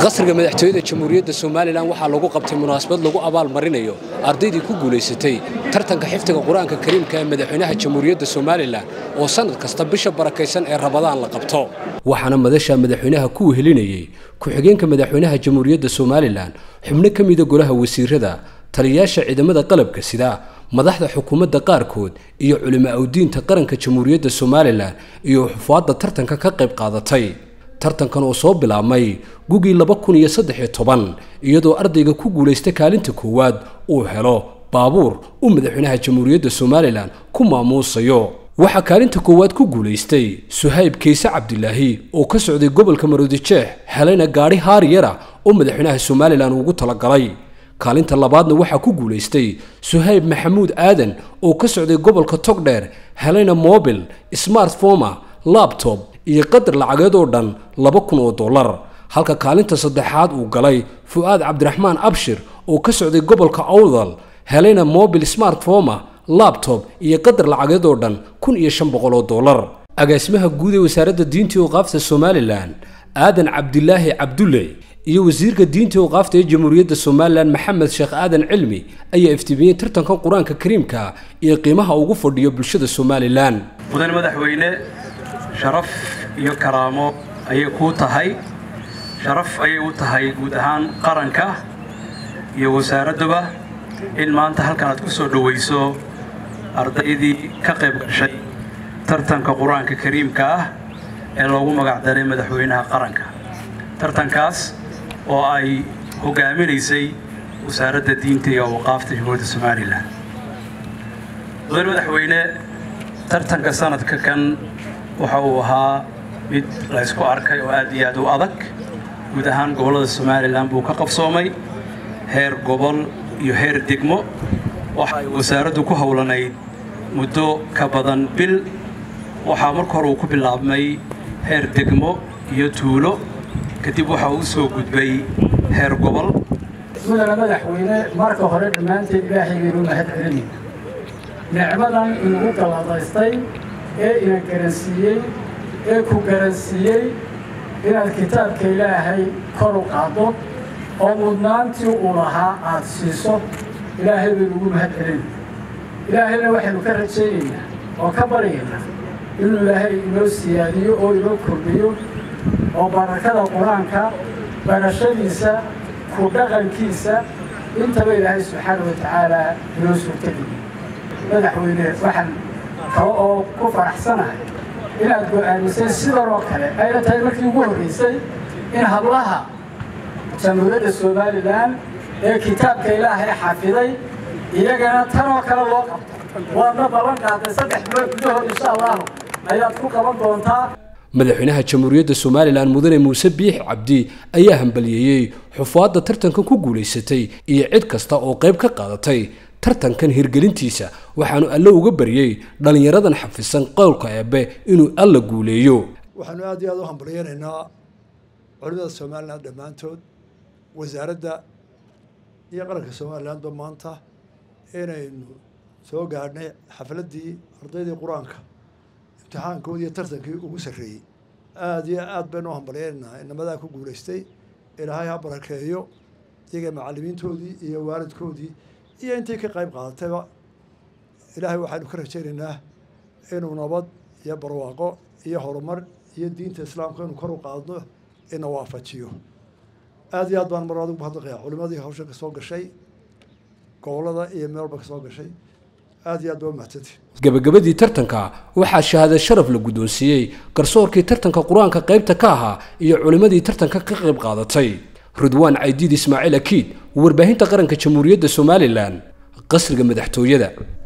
qasriga madaxtooyada jamhuuriyadda somalilan waxaa lagu qabtay munaasabad lagu abaal marinayo ardaydii ku guulaysatay tartanka xifdiga qur-aanka kariimka ee madaxweynaha jamhuuriyadda somalilan oo sannad kasta bisha barakaysan ee rabadaan la qabto waxaana madasha madaxweynaha ku wehelinayey ku-xigeenka madaxweynaha jamhuuriyadda somalilan xubno ka mida golaha wasiirada taliyayaasha ciidamada qalabka sida madaxda xukuumadda qaarkood iyo culimo awdiinta qaranka jamhuuriyadda somalilan iyo xufaadda tartanka ka qayb qaadatay tartankan oo soo bilaabmay gugii laba kun iyo saddex iyo toban iyadoo ardayga ku guulaysta kaalinta koowaad uu helo baabuur uu madaxweynaha jamhuuriyadda somalilan ku maamuusayo waxaa kaalinta koowaad ku guulaystay suhayb kayse cabdilaahi oo ka socday gobolka maroodijeex helayna gaadhi haariyara oo madaxweynaha somalilan ugu talagalay kaalinta labaadna waxaa ku guulaystay suhayb maxamuud aadan oo ka socday gobolka togdheer helayna mobil smartfoma labtob iyo qadar lacageed oo dhan laba kun oo dollar halka kaalinta saddexaad uu galay fu'aad cabdiraxmaan abshir oo ka socday gobolka awdal helayna mobil smartfoma labtob iyo qadar lacageed oo dhan kun iyo shan boqol oo dollar agaasimaha guud ee wasaaradda diinta oqaafta somalilan aadan cabdilaahi cabdulle iyo wasiirka diinta oqaafta ee jamhuuriyadda somalilan maxamed sheekh aadan cilmi ayaa iftiimiyey tartankan qur-aanka kariimka iyo qiimaha ugu fadhiyo bulshada somalilan mudan madaxweyne sharaf iyo karaamo ayay kuu tahay sharaf ayay u tahay guud ahaan qaranka iyo wasaaradduba in maanta halkan aad ku soo dhowayso ardaydii ka qayb gashay tartanka qur-aanka kariimka ah ee loogu magacdaray madaxweynaha qaranka tartankaas oo ay hogaaminaysay wasaaradda diinta iyo awqaafta jamhuuriyadda somalilan mudan madaxweyne tartanka sanadka kan waxa uu ahaa mid la ysku arkay oo aad iyo aad u adag guud ahaan gobollada somalilan buu ka qabsoomay heer gobol iyo heer degmo waxa ay wasaaraddu ku howlanayd muddo ka badan bil waxaa marka hore uu ku bilaabmay heer degmo iyo tuulo kadib waxa uu soo gudbay heer gobol mudana madaxweyne marka hore dhammaanteed ilaahaybaynu mahad celinayna nicmadan inugu galladaystay ee ina garansiiyey ee ku garansiiyey inaad kitaabka ilaahay kor u qaaddo oo mudnaantii uu lahaa aad siiso ilaahay baynu ugu mahad celinayna ilaahayna waxaynu ka rajaynaynaa oo ka baryaynaa inuu ilaahay inoo siyaadiyo oo inoo kordhiyo oo barakada qur-aanka barashadiisa ku dhaqankiisa intaba ilaahay subxaana wa tacaalaa inoo suurtageliyo madaxweyne waxaan kale oo ku faraxsanahay inaad go'aamisay sidan oo kale ayna tahay markii ugu horraysay in hablaha jamhuuriyadda somalilan ee kitaabka ilaahay xafiday iyagana tan oo kale loo qabto waadna ballan qaaday saddex bilood gudahood insha allahu ayaad ku qaban doontaa madaxweynaha jamhuuriyadda somalilan mudane muuse biix cabdi ayaa hambaliyeeyey xufaadda tartankan ku guulaysatay iyo cid kasta oo qayb ka qaadatay tartankan hirgelintiisa waxaanu alle uga baryey dhallinyaradan xafisan qowlka eebbe inuu alla guuleeyo waxaanu aad iyo aad u hambalyeynaynaa culimada somalilan dhammaantood wasaaradda iyo qaranka somalilanba maanta inaynu soo gaadhnay xafladdii ardaydii qur-aanka imtixaankoodii iyo tartankii ugu sarreeyey aada iyo aad baynu u hambalyeynaynaa inamadaa ku guulaystay ilaahay ha barakeeyo iyaga macallimiintoodii iyo waalidkoodii iyo intii ka qayb qaadatayba ilaahay waxaynu ka rajaynaynaa inuu nabad iyo barwaaqo iyo horumar iyo diinta islaamka inuu kor u qaadno ina waafajiyo aada iyo aad baan mar adigu mahadnaqayaa culimadii hawsha ka soo gashay gobollada iyo meelba ka soo gashay aada iyo aad baa umahadsanti gabagabadii tartanka waxaa shahaada sharaf la guddoonsiiyey garsoorkii tartanka qur-aanka qaybta ka ahaa iyo culimmadii tartanka ka qayb qaadatay ridwaan caydiid ismaaciil akiid warbaahinta qaranka jamhuuriyadda somalilan qasriga madaxtooyada